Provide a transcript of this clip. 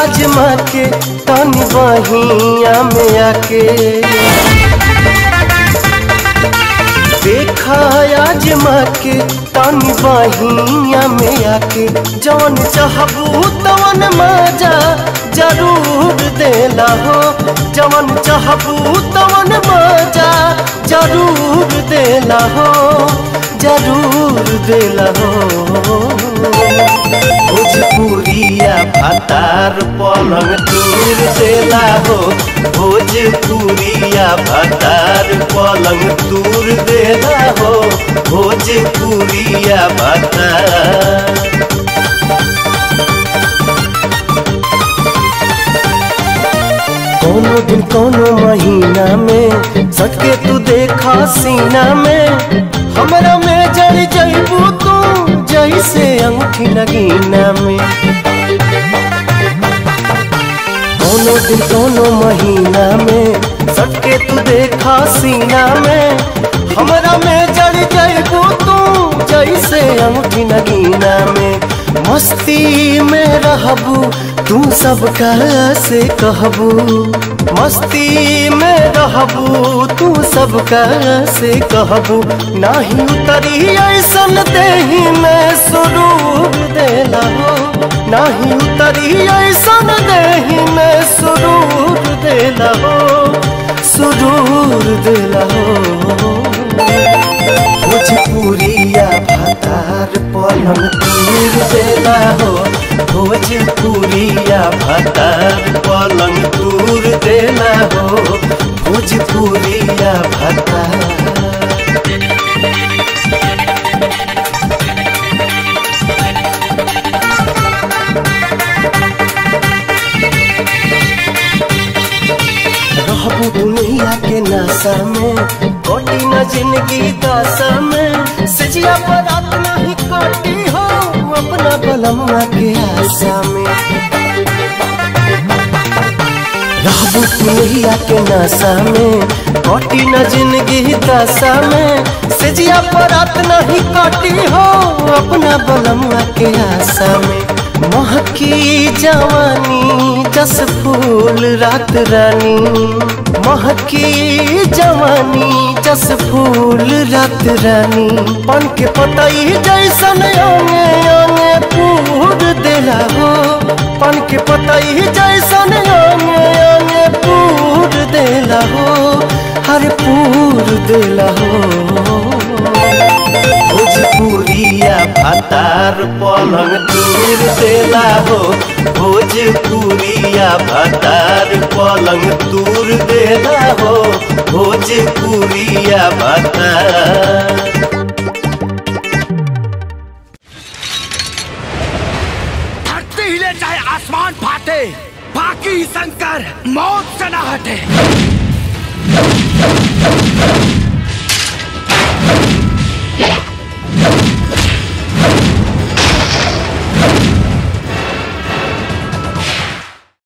आजमा के तनी बहिया में आके देखा आजमा के तनी बहिया में आके जवन चाहबू तवन मजा जरूर देला हो जवन चाहबू तवन मजा जरूर देला हो जरूर देला हो भोजपुरिया भातार पलंग दूर देला हो भोजपुरिया भातार पलंग दूर देला हो भोजपुरिया भातार कोनो दिन कोनो महीना में सटके तू देखा सीना में हमरा में जड़ जइबू तू जैसे अंगूठी लगीना में कोनो दिन कोनो महीना में सटके तू देखा सीना में हमरा में जड़ जइबू तू जैसे अंगूठी लगीना में मस्ती में रहबू तू सबका से कहबू मस्ती में रहबू तू सबका से कहबू नाही उतरी ऐसन देही में सुरूर देला हो नाही उतरी ऐसन देही में सुरूर देला हो सुरूर देला हो भोजपुरिया भातार पलंग दूर देला हो भोजपुरिया भातार पलंग दूर देला हो भोजपुरिया भातार रहबू दुनिया के नशा में कोटी न जिंदगी दशा में सजिया पर रात नहीं कटी हो अपना बलमुआ के आशा में रहबू दुनिया के नशा में कोटी न जिंदगी दशा में सजिया पर रात नहीं कटी हो अपना बलमुआ के आशा में महकी जवानी जस फूल रात रानी महकी जवानी जस फूल रात रानी पन के पतई जैसन अंगे अंगे पूर देला हो पन के पतई जैसन अंगे अंगे पूर देला हो हर पूर देला हो भोजपुरिया भातार पलंग दूर देला हो भोजपुरिया भातार पलंग दूर देला हो भोजपुरिया भातार धरती हिले चाहे आसमान फाटे बाकी शंकर मौत से न हटे